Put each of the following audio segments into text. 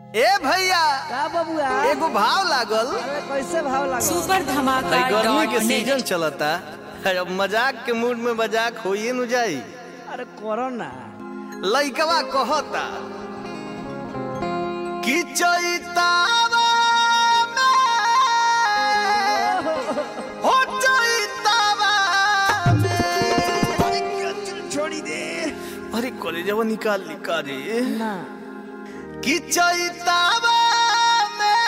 ए भैया का बबुआ एगो भाव लागल अरे कैसे भाव लगा सुपर धमाका है गर्मी के डॉट नेट। सीजन चलता है, अब मजाक के मूड में मजाक होइए न जाई अरे करो ना लइकवा कहता कि चैतावा में हो चैतावा में छोड़ी दे अरे कॉलेजवा निकाल निकाल रे ना कि चैतावा में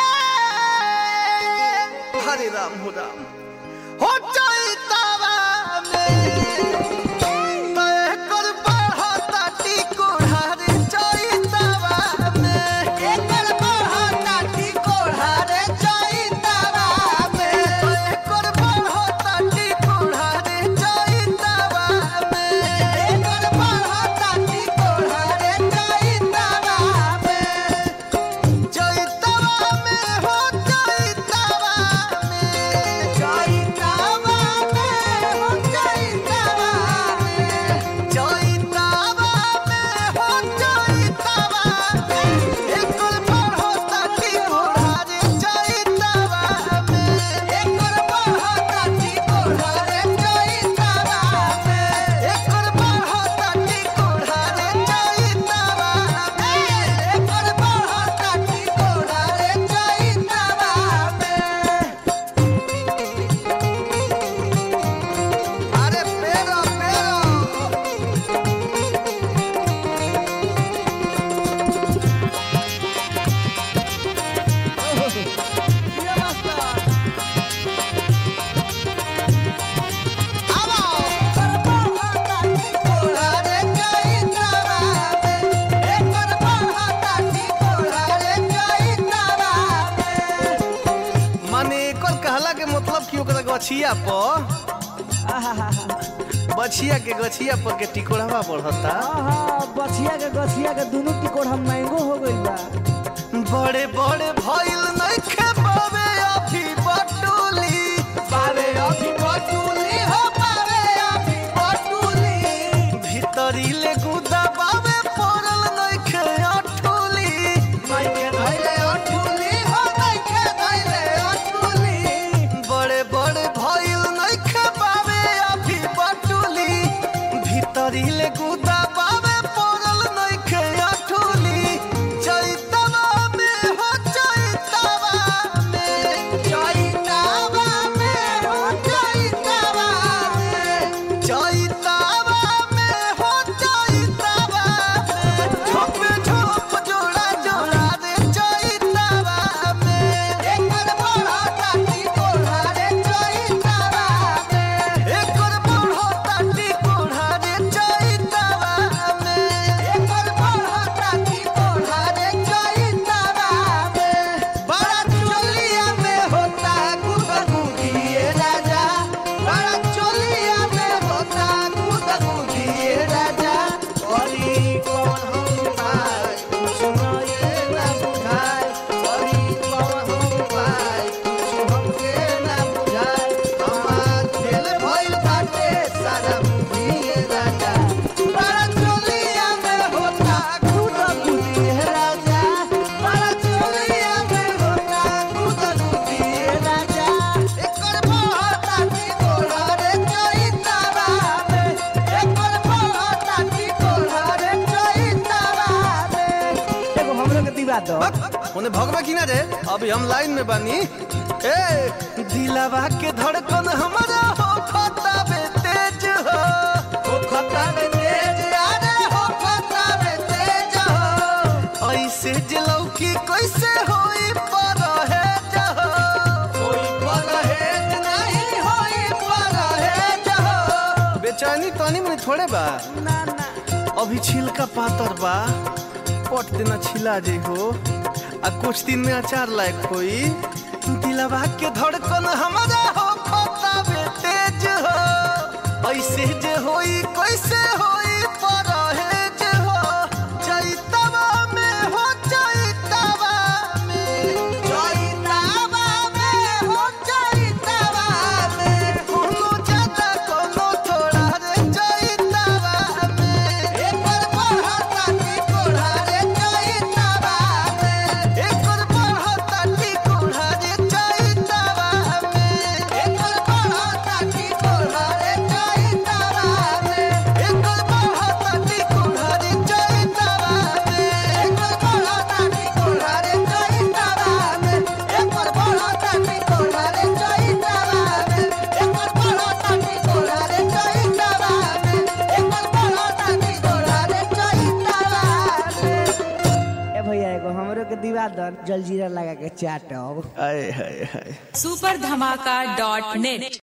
हरे राम हो राम हो चैतावा में तय कर बढ़ता टिकोढ़ा रे चैतावा में एकर बढ़ता टिकोढ़ा रे चैतावा में तय कर बढ़ता टिकोढ़ा रे चैतावा में एकर बढ़ता टिकोढ़ा रे चैतावा में चैतावा में हो चैतावा में चैतावा में हो चैतावा में चैतावा में हो चैतावा में एकर बढ़ता टिकोढ़ा रे चैतावा में एकर बढ़ता टिकोढ़ा रे चैतावा में एकर बढ़ता टिकोढ़ा रे चैतावा में एकर बढ़ता टिकोढ़ा रे चैतावा में अरे पेरो पेरो माने एकर कहला के मतलब कि ओकरा गछिया पर बछिया के गछिया पर के टिकोड़वा बढ़ता बछिया के गछिया के दोनों टिकोड़ हम महंगो हो गइल बा बड़े बड़े भइल नइखे बावे अभी बटुली बावे अभी बटुली हो बावे अभी बटुली भीतरी ले गुदा बावे पड़ल नइखे अठुली नइखे धइले अठुली हो नइखे धइले अठुली बड़े बड़े भइल नइखे बावे अभी बटुली भीतरी ले गुदा बावे पड़ल नइखे अठुली चैतवा में हो चैतवा में चैतवा में हो चैतवा में चैतवा में हो चैतवा में झोप झोप जोड़ा जोड़ा रे चैतवा में एकर बढ़ता टिकोढ़ा रे चैतवा में एकर बढ़ता टिकोढ़ा रे चैतवा में एकर बढ़ता टिकोढ़ा रे चैतवा में बड़ा चोलिया में होता गुदगुदी राजा बड़ा चोलिया में होता गुदगुदी राजा अरे कौन हम पाए कुछ नए ना बुझाए अरे कौन हम पाए कुछ हमके ना बुझाए हमार खेल भइल बाटे सारा बुद्धि राजा बड़ा चोलिया में होता गुदगुदी राजा बड़ा चोलिया में होता गुदगुदी राजा एकर बढ़ता टिकोढ़ा रे चैतावा में एकर बढ़ता टिकोढ़ा रे चैतावा में एगो हमरो के दिवा दो ओने भगवा की ना रे अभी हम लाइन में बानी ए दिलावा के धड़कन हमारा हो खता बे तेज हो हो खता बे तेज अरे हो खता बे तेज हो ऐसे जलौकी कैसे होई पर है जहो होई पर है नहीं होई पर है जहो बेचैनी तनी में थोड़े बा ना ना अभी छिलका पातर बा पट देना छिला जे हो आ कुछ दिन में अचार लायक होई दिलवा के धड़कन हमारा हो खोता बे तेज हो ऐसे जे होई कैसे होई पर है जे हो चैतवा में हो चैतवा में चैतवा में हो चैतवा में कोनो ज्यादा कोनो थोड़ा रे चैतवा में एकर बढ़ता टिकोढ़ा रे चैतवा में खिवा दन जलजीरा लगा के चाटब आए हाय हाय सुपर धमाका डॉट नेट